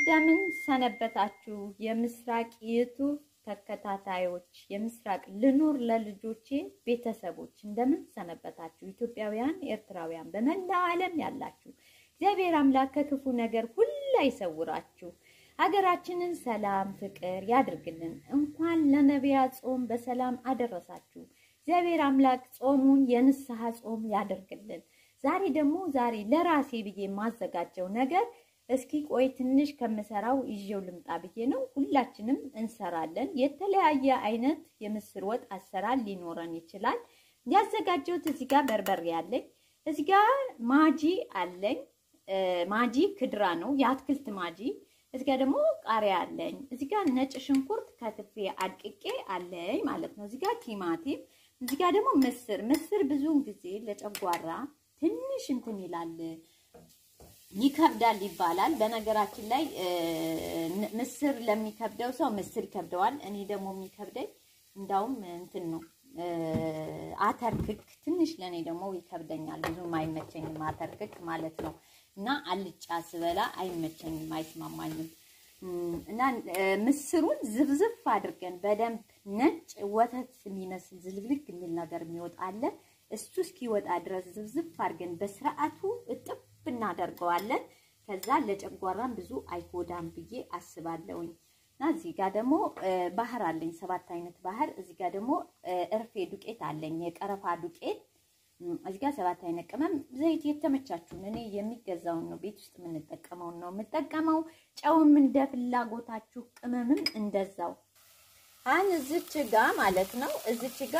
እንደምን ሰነበታችሁ? የምስራቅ ዩቱብ ተከታታዮች፣ የምስራቅ ልኑር ለልጆቼ ቤተሰቦች እንደምን ሰነበታችሁ? ኢትዮጵያውያን፣ ኤርትራውያን፣ በመላው ዓለም ያላችሁ እግዚአብሔር አምላክ ከክፉ ነገር ሁላ ይሰውራችሁ። ሀገራችንን ሰላም፣ ፍቅር ያድርግልን። እንኳን ለነቢያ ጾም በሰላም አደረሳችሁ። እግዚአብሔር አምላክ ጾሙን የንስሐ ጾም ያደርግልን። ዛሬ ደግሞ ዛሬ ለራሴ ብዬ የማዘጋጀው ነገር እስኪ ቆይ ትንሽ ከምሰራው ይዤው ልምጣ ብዬ ነው። ሁላችንም እንሰራለን። የተለያየ አይነት የምስር ወጥ አሰራር ሊኖረን ይችላል። ያዘጋጀሁት እዚህ ጋር በርበሬ አለኝ፣ እዚህ ጋር ማጂ አለኝ። ማጂ ክድራ ነው የአትክልት ማጂ። እዚህ ጋር ደግሞ ቃሪያ አለኝ። እዚህ ጋር ነጭ ሽንኩርት ከትፌ አድቅቄ አለኝ ማለት ነው። እዚህ ጋር ቲማቲም፣ እዚህ ጋር ደግሞ ምስር። ምስር ብዙውን ጊዜ ለጨጓራ ትንሽ እንትን ይላል ይከብዳል ይባላል። በነገራችን ላይ ምስር ለሚከብደው ሰው ምስር ይከብደዋል። እኔ ደግሞ የሚከብደኝ እንዳውም እንትን ነው አተር ክክ ትንሽ ለእኔ ደግሞ ይከብደኛል። ብዙም አይመቸኝም አተር ክክ ማለት ነው። እና አልጫ ስበላ አይመቸኝም፣ አይስማማኝም። እና ምስሩን ዝብዝፍ አድርገን በደንብ ነጭ ወተት የሚመስል ዝልግልግ የሚል ነገር የሚወጣ አለ። እሱ እስኪወጣ ድረስ ዝብዝፍ አድርገን በስርዓቱ እጥብ እናደርገዋለን። ከዛ ለጨጓራም ብዙ አይጎዳም ብዬ አስባለሁኝ። እና እዚህ ጋር ደግሞ ባህር አለኝ፣ ሰባት አይነት ባህር። እዚህ ጋር ደግሞ እርፌ ዱቄት አለኝ፣ የቀረፋ ዱቄት። እዚህ ጋር ሰባት አይነት ቅመም፣ ዘይት የተመቻችሁን። እኔ የሚገዛውን ነው ቤት ውስጥ የምንጠቀመውን ነው የምጠቀመው። ጨውም እንደ ፍላጎታችሁ፣ ቅመምም እንደዛው። አሁን እዚች ጋ ማለት ነው እዚች ጋ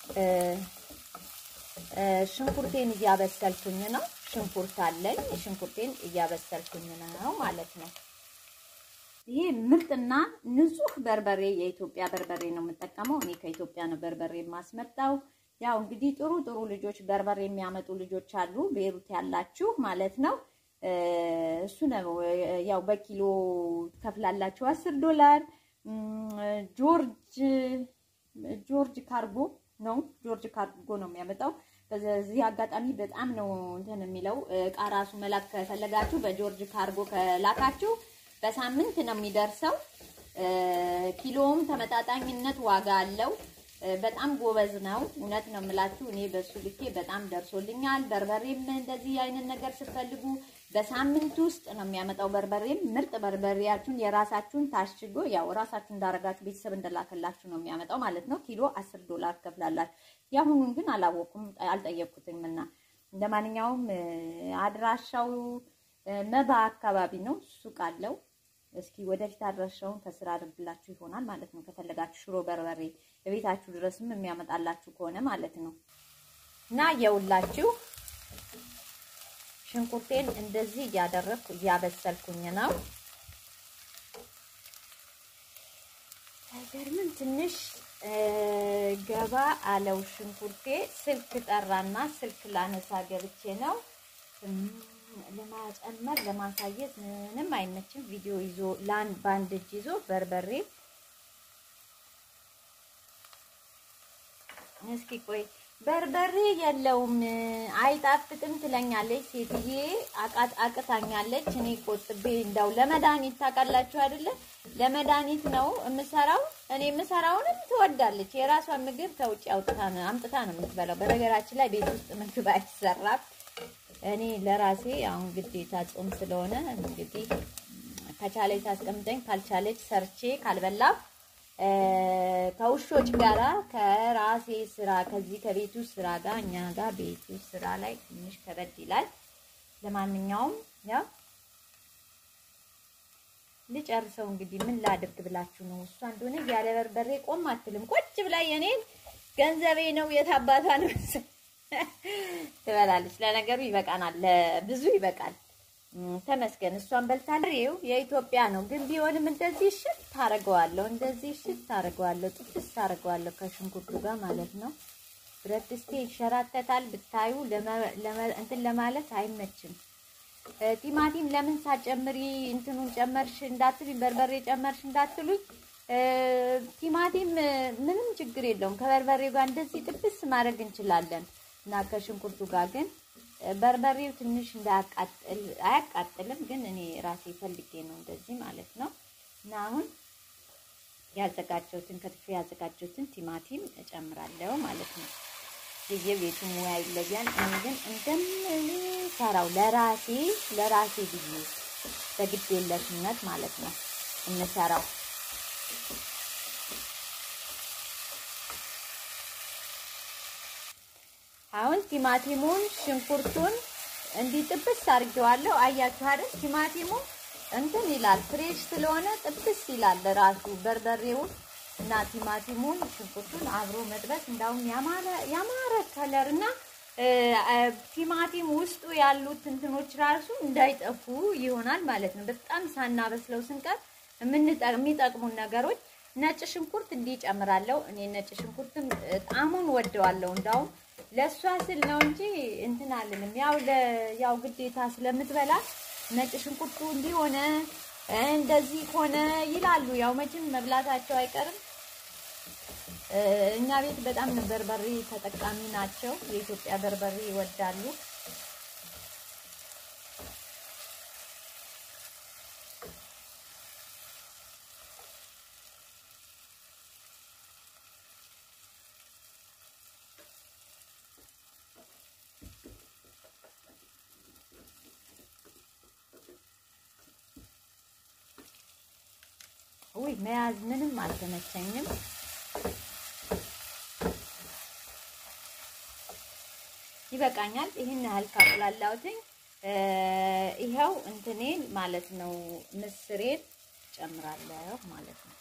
ሽንኩርቴን እያበሰልኩኝ ነው። ሽንኩርት አለኝ። ሽንኩርቴን እያበሰልኩኝ ነው ማለት ነው። ይሄ ምርጥና ንጹህ በርበሬ የኢትዮጵያ በርበሬ ነው የምጠቀመው። እኔ ከኢትዮጵያ ነው በርበሬ የማስመጣው። ያው እንግዲህ ጥሩ ጥሩ ልጆች በርበሬ የሚያመጡ ልጆች አሉ፣ ቤሩት ያላችሁ ማለት ነው። እሱ ነው ያው በኪሎ ትከፍላላችሁ አስር ዶላር ጆርጅ ጆርጅ ካርጎ ነው ጆርጅ ካርጎ ነው የሚያመጣው። በዚህ አጋጣሚ በጣም ነው እንትን የሚለው እቃ ራሱ መላክ ከፈለጋችሁ በጆርጅ ካርጎ ከላካችሁ በሳምንት ነው የሚደርሰው። ኪሎውም ተመጣጣኝነት ዋጋ አለው። በጣም ጎበዝ ነው። እውነት ነው የምላችሁ። እኔ በሱ ልኬ በጣም ደርሶልኛል። በርበሬም እንደዚህ አይነት ነገር ስትፈልጉ በሳምንት ውስጥ ነው የሚያመጣው። በርበሬም ምርጥ በርበሬያችሁን የራሳችሁን ታሽጎ ያው ራሳችሁ እንዳረጋችሁ ቤተሰብ እንደላከላችሁ ነው የሚያመጣው ማለት ነው። ኪሎ አስር ዶላር ከፍላላችሁ። የአሁኑን ግን አላወኩም አልጠየቅኩትም እና ለማንኛውም አድራሻው መባ አካባቢ ነው። ሱቅ አለው። እስኪ ወደፊት አድራሻውን ከስራ አድርግላችሁ ይሆናል ማለት ነው። ከፈለጋችሁ ሽሮ በርበሬ በቤታችሁ ድረስም የሚያመጣላችሁ ከሆነ ማለት ነው እና የውላችሁ ሽንኩርቴን እንደዚህ እያደረግኩ እያበሰልኩኝ ነው። አይገርምም? ትንሽ ገባ አለው ሽንኩርቴ። ስልክ ጠራና ስልክ ላነሳ ገብቼ ነው ለማጨመር ለማሳየት ምንም አይመችም። ቪዲዮ ይዞ ላን ባንድ እጅ ይዞ በርበሬ እስኪ ቆይ በርበሬ የለውም አይጣፍጥም ትለኛለች ሴትዬ። አቃት አቅታኛለች። እኔ ቆጥቤ እንዳው ለመድኃኒት ታውቃላችሁ አይደለ? ለመድኃኒት ነው የምሰራው። እኔ የምሰራውንም ትወዳለች። የራሷን ምግብ ከውጭ አውጥታ ነው አምጥታ ነው የምትበላው። በነገራችን ላይ ቤት ውስጥ ምግብ አይሰራም። እኔ ለራሴ አሁን ግዴታ ጾም ስለሆነ እንግዲህ ከቻለች ታስቀምጠኝ፣ ካልቻለች ሰርቼ ካልበላው ከውሾች ጋራ ከራሴ ስራ ከዚህ ከቤቱ ስራ ጋር እኛ ጋር ቤቱ ስራ ላይ ትንሽ ከበድ ይላል። ለማንኛውም ያው ልጨርሰው እንግዲህ ምን ላድርግ ብላችሁ ነው። እሷ እንደሆነ ያለ በርበሬ ቆም አትልም። ቁጭ ብላ የኔን ገንዘቤ ነው የታባቷ ነው ትበላለች። ለነገሩ ይበቃናል፣ ለብዙ ይበቃል። ተመስገን እሷን በልታለሁ። የኢትዮጵያ ነው ግን ቢሆንም እንደዚህ እሽት ታደርገዋለሁ፣ እንደዚህ እሽት ታደርገዋለሁ፣ ጥፍስ ታደርገዋለሁ ከሽንኩርቱ ጋር ማለት ነው። ብረት ድስቴ ይሸራተታል ብታዩ፣ እንትን ለማለት አይመችም። ቲማቲም ለምን ሳጨምሪ እንትኑን ጨመርሽ እንዳትሉኝ፣ በርበሬ ጨመርሽ እንዳትሉኝ። ቲማቲም ምንም ችግር የለውም ከበርበሬ ጋር እንደዚህ ጥብስ ማድረግ እንችላለን እና ከሽንኩርቱ ጋር ግን በርበሬው ትንሽ እንዳያቃጥል አያቃጥልም፣ ግን እኔ ራሴ ፈልጌ ነው እንደዚህ ማለት ነው። እና አሁን ያዘጋጀሁትን ከትፌ ያዘጋጀሁትን ቲማቲም እጨምራለሁ ማለት ነው። የየቤቱ ሙያ ይለያል። እኔ ግን እንደምሰራው ለራሴ ለራሴ ብዬ በግዴለሽነት ማለት ነው የምሰራው። አሁን ቲማቲሙን ሽንኩርቱን እንዲህ ጥብስ አድርጌዋለሁ። አያችሁ አይደል? ቲማቲሙ እንትን ይላል ፍሬሽ ስለሆነ ጥብስ ይላል ራሱ በርበሬውን እና ቲማቲሙን ሽንኩርቱን አብሮ መጥበስ እንዳውም ያማረ ያማረ ከለር እና ቲማቲም ውስጡ ያሉት እንትኖች ራሱ እንዳይጠፉ ይሆናል ማለት ነው። በጣም ሳናበስለው ስንቀር የሚጠቅሙን ነገሮች ነጭ ሽንኩርት እንዲህ ጨምራለሁ። እኔ ነጭ ሽንኩርትም ጣዕሙን ወደዋለሁ እንዳውም ለእሷ ስል ነው እንጂ እንትን አልልም። ያው ያው ግዴታ ስለምትበላ ነጭ ሽንኩርቱ እንዲሆነ እንደዚህ ሆነ ይላሉ። ያው መቼም መብላታቸው አይቀርም። እኛ ቤት በጣም በርበሬ ተጠቃሚ ናቸው። የኢትዮጵያ በርበሬ ይወዳሉ። ውይ መያዝ ምንም አልተመቸኝም። ይበቃኛል። ይህን ያህል ካቁላላሁትኝ ይኸው እንትኔን ማለት ነው ምስሬን ጨምራለሁ ማለት ነው።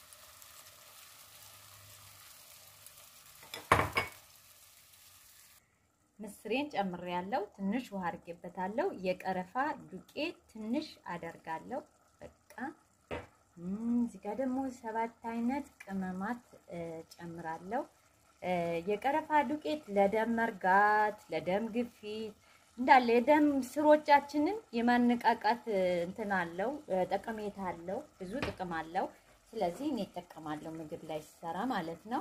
ምስሬን ጨምሬያለሁ። ትንሽ ውሃ አድርጌበታለሁ። የቀረፋ ዱቄት ትንሽ አደርጋለሁ። በቃ እዚህ ጋር ደግሞ ሰባት አይነት ቅመማት ጨምራለሁ። የቀረፋ ዱቄት ለደም መርጋት፣ ለደም ግፊት እንዳለ የደም ስሮቻችንን የማነቃቃት እንትን አለው፣ ጠቀሜታ አለው፣ ብዙ ጥቅም አለው። ስለዚህ እኔ እጠቀማለሁ ምግብ ላይ ሲሰራ ማለት ነው።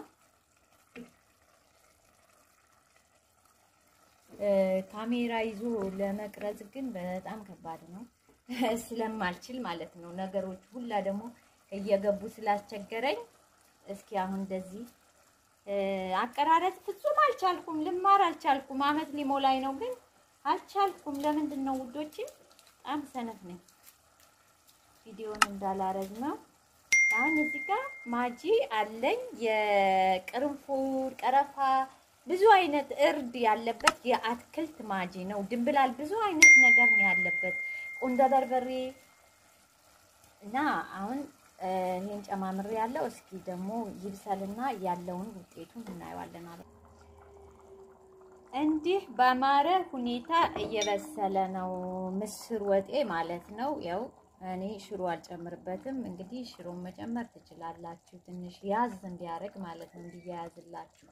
ካሜራ ይዞ ለመቅረጽ ግን በጣም ከባድ ነው ስለማልችል ማለት ነው። ነገሮች ሁላ ደግሞ እየገቡ ስላስቸገረኝ እስኪ አሁን እንደዚህ አቀራረጽ ፍጹም አልቻልኩም፣ ልማር አልቻልኩም። አመት ሊሞላኝ ነው ግን አልቻልኩም። ለምንድን ነው ውዶች? በጣም ሰነፍ ነኝ። ቪዲዮን እንዳላረዝመው አሁን እዚህ ጋር ማጂ አለኝ፣ የቅርንፉድ ቀረፋ፣ ብዙ አይነት እርድ ያለበት የአትክልት ማጂ ነው። ድንብላል ብዙ አይነት ነገር ነው ያለበት ቁንደ በርበሬ እና አሁን ይሄን ጨማምሬ ያለው እስኪ ደግሞ ይብሰልና ያለውን ውጤቱን እናየዋለን ማለት ነው። እንዲህ በአማረ ሁኔታ እየበሰለ ነው ምስር ወጤ ማለት ነው። ያው እኔ ሽሮ አልጨምርበትም። እንግዲህ ሽሮን መጨመር ትችላላችሁ፣ ትንሽ ያዝ እንዲያደርግ ማለት ነው፣ እንዲያያዝላችሁ።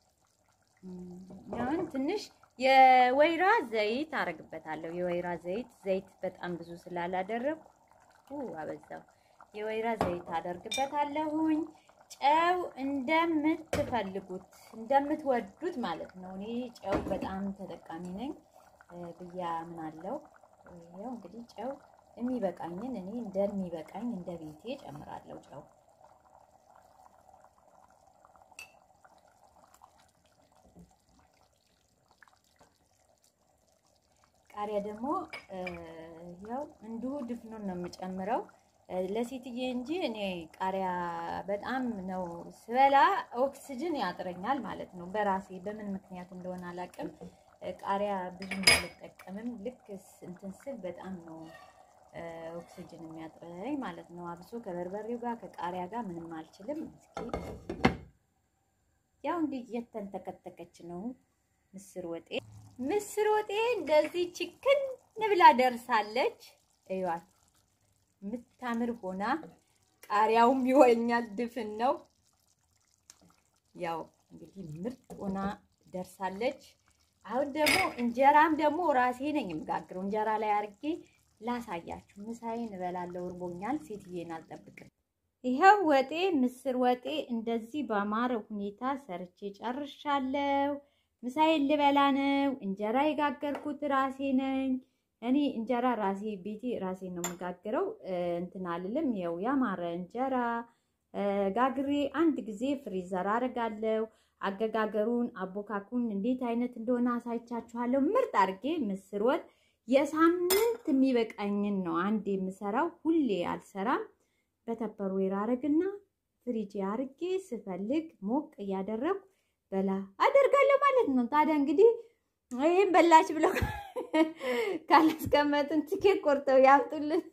አሁን ትንሽ የወይራ ዘይት አረግበታለሁ። የወይራ ዘይት ዘይት በጣም ብዙ ስላላደረግኩ አበዛው። የወይራ ዘይት አደርግበታለሁኝ። ጨው እንደምትፈልጉት እንደምትወዱት ማለት ነው። እኔ ጨው በጣም ተጠቃሚ ነኝ ብዬ አምናለሁ። ያው እንግዲህ ጨው የሚበቃኝን እኔ እንደሚበቃኝ እንደ ቤቴ ጨምራለሁ ጨው ቃሪያ ደግሞ ያው እንዲሁ ድፍኑን ነው የምጨምረው ለሴትዬ እንጂ እኔ ቃሪያ በጣም ነው ስበላ ኦክስጅን ያጥረኛል ማለት ነው። በራሴ በምን ምክንያት እንደሆነ አላውቅም። ቃሪያ ብዙም አልጠቀምም። ልክ እንትን ስል በጣም ነው ኦክስጅን የሚያጥረኝ ማለት ነው። አብሶ ከበርበሬው ጋር ከቃሪያ ጋር ምንም አልችልም። እስኪ ያው እንዲህ እየተንተከተከች ነው ምስር ወጤ ምስር ወጤ እንደዚህ ችክን ብላ ደርሳለች። እዩዋት የምታምር ሆና ቃሪያውም ይወኛል፣ ድፍን ነው። ያው እንግዲህ ምርጥ ሆና ደርሳለች። አሁን ደግሞ እንጀራም ደግሞ ራሴ ነኝ የምጋግረው። እንጀራ ላይ አድርጌ ላሳያችሁ። ምሳዬን እበላለሁ፣ እርቦኛል። ሴትዬን አልጠብቅም። ይኸው ወጤ ምስር ወጤ እንደዚህ በአማረ ሁኔታ ሰርቼ ጨርሻለሁ። ምሳዬን ልበላ ነው። እንጀራ የጋገርኩት ራሴ ነኝ። እኔ እንጀራ ራሴ ቤቴ ራሴ ነው የምጋግረው። እንትን አልልም። ያው ያማረ እንጀራ ጋግሬ አንድ ጊዜ ፍሪዘር አደርጋለሁ። አገጋገሩን አቦካኩን እንዴት አይነት እንደሆነ አሳይቻችኋለሁ። ምርጥ አድርጌ ምስር ወጥ የሳምንት የሚበቃኝን ነው አንድ የምሰራው። ሁሌ አልሰራም። በተፐርዌር አረግና ፍሪጅ አርጌ ስፈልግ ሞቅ እያደረጉ በላ አደርጋለሁ ማለት ነው። ታዲያ እንግዲህ ይህም በላች ብለው ካላስቀመጥን ትኬት ቆርጠው ያምጡልን።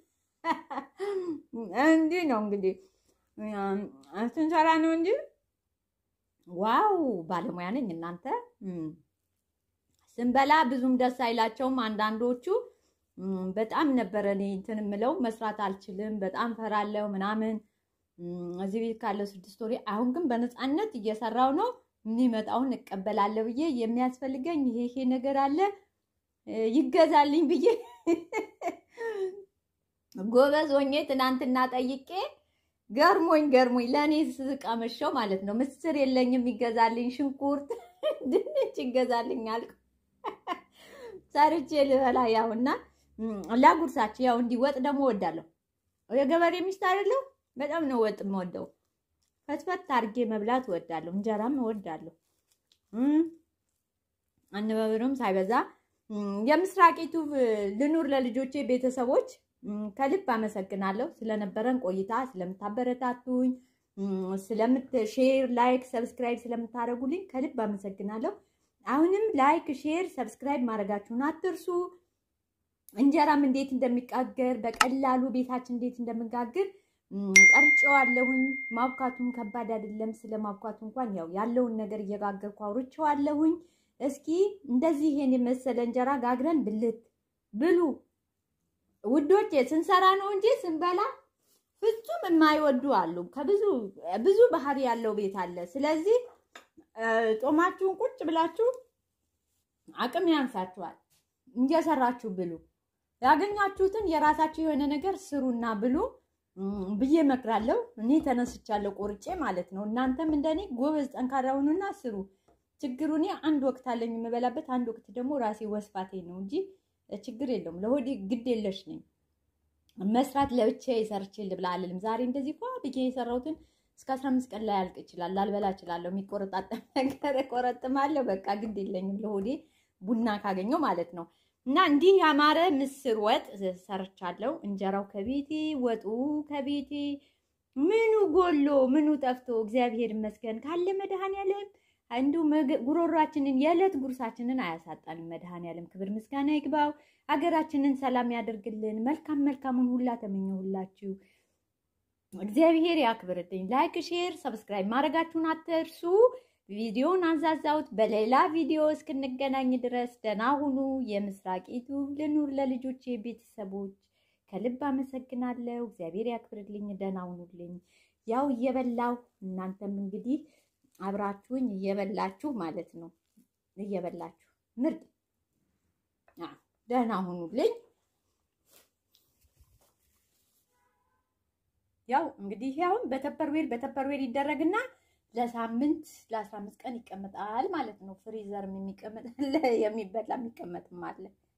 እንዲህ ነው እንግዲህ ስንሰራ ነው እንጂ ዋው ባለሙያ ነኝ እናንተ። ስንበላ ብዙም ደስ አይላቸውም አንዳንዶቹ። በጣም ነበረ እኔ እንትን የምለው መስራት አልችልም፣ በጣም ፈራለሁ ምናምን እዚህ ቤት ካለው ስድስት ወሬ። አሁን ግን በነፃነት እየሰራው ነው። የሚመጣውን እቀበላለሁ ብዬ የሚያስፈልገኝ ይሄ ይሄ ነገር አለ ይገዛልኝ ብዬ ጎበዝ ሆኜ ትናንትና ጠይቄ ገርሞኝ ገርሞኝ ለእኔ ስቀመሸው ማለት ነው። ምስር የለኝም ይገዛልኝ፣ ሽንኩርት፣ ድንች ይገዛልኝ አልኩ። ሰርቼ ልበላ ያውና ላጉርሳችሁ። ያው እንዲህ ወጥ ደግሞ እወዳለሁ። የገበሬ ሚስት አይደለሁ። በጣም ነው ወጥ የምወደው። ፈትፈት አድርጌ መብላት እወዳለሁ። እንጀራም እወዳለሁ። አነባበሩም ሳይበዛ የምስራቅ ዩቱብ ልኑር ለልጆቼ ቤተሰቦች ከልብ አመሰግናለሁ ስለነበረን ቆይታ፣ ስለምታበረታቱኝ፣ ስለምት ሼር፣ ላይክ፣ ሰብስክራይብ ስለምታደርጉልኝ ከልብ አመሰግናለሁ። አሁንም ላይክ፣ ሼር፣ ሰብስክራይብ ማድረጋችሁን አትርሱ። እንጀራም እንዴት እንደሚጋገር በቀላሉ ቤታችን እንዴት እንደምጋግር ቀርጬዋለሁኝ። ማብካቱም ከባድ አይደለም። ስለ ማብካቱ እንኳን ያው ያለውን ነገር እየጋገርኩ አውርቼዋለሁኝ። እስኪ እንደዚህ ይሄን የመሰለ እንጀራ ጋግረን ብልት ብሉ ውዶች። ስንሰራ ነው እንጂ ስንበላ ፍጹም የማይወዱ አሉ። ከብዙ ብዙ ባህሪ ያለው ቤት አለ። ስለዚህ ጾማችሁን ቁጭ ብላችሁ አቅም ያንሳችኋል፣ እየሰራችሁ ብሉ። ያገኛችሁትን የራሳችሁ የሆነ ነገር ስሩና ብሉ ብዬ እመክራለሁ። እኔ ተነስቻለሁ ቆርጬ ማለት ነው። እናንተም እንደኔ ጎበዝ ጠንካራ ሁኑና ስሩ። ችግሩ እኔ አንድ ወቅት አለኝ የምበላበት፣ አንድ ወቅት ደግሞ ራሴ ወስፋቴ ነው እንጂ ችግር የለውም። ለሆዴ ግድ የለሽ ነኝ። መስራት ለብቻዬ ሰርቼ ልብላ አልልም። ዛሬ እንደዚህ ኳ ብዬ የሰራሁትን እስከ አስራ አምስት ቀን ላይ ያልቅ ይችላል። ላልበላ እችላለሁ። የሚቆረጣጠም ነገር እቆረጥማለሁ። በቃ ግድ የለኝም ለሆዴ ቡና ካገኘው ማለት ነው። እና እንዲህ ያማረ ምስር ወጥ ሰርቻለሁ። እንጀራው ከቤቴ ወጡ ከቤቴ ምኑ ጎሎ ምኑ ጠፍቶ እግዚአብሔር ይመስገን ካለ መድኃኔዓለም እንዲሁ ጉሮሯችንን የዕለት ጉርሳችንን አያሳጣንም። መድኃኔዓለም ክብር ምስጋና ይግባው። ሀገራችንን ሰላም ያደርግልን። መልካም መልካሙን ሁላ ተመኘሁላችሁ። እግዚአብሔር ያክብርልኝ። ላይክ፣ ሼር፣ ሰብስክራይብ ማድረጋችሁን አትርሱ። ቪዲዮውን አንዛዛውት። በሌላ ቪዲዮ እስክንገናኝ ድረስ ደህና ሁኑ። የምስራቅ ዩቱብ ልኑር ለልጆቼ ቤተሰቦች ከልብ አመሰግናለሁ። እግዚአብሔር ያክብርልኝ። ደህና ሁኑልኝ። ያው እየበላው እናንተም እንግዲህ አብራችሁኝ እየበላችሁ ማለት ነው። እየበላችሁ ምርጥ ደህና ሁኑልኝ። ያው እንግዲህ ያውን በተፐርዌር በተፐርዌር ይደረግና ለሳምንት ለአስራ አምስት ቀን ይቀመጣል ማለት ነው። ፍሪዘርም የሚቀመጥ የሚበላ የሚቀመጥም አለ።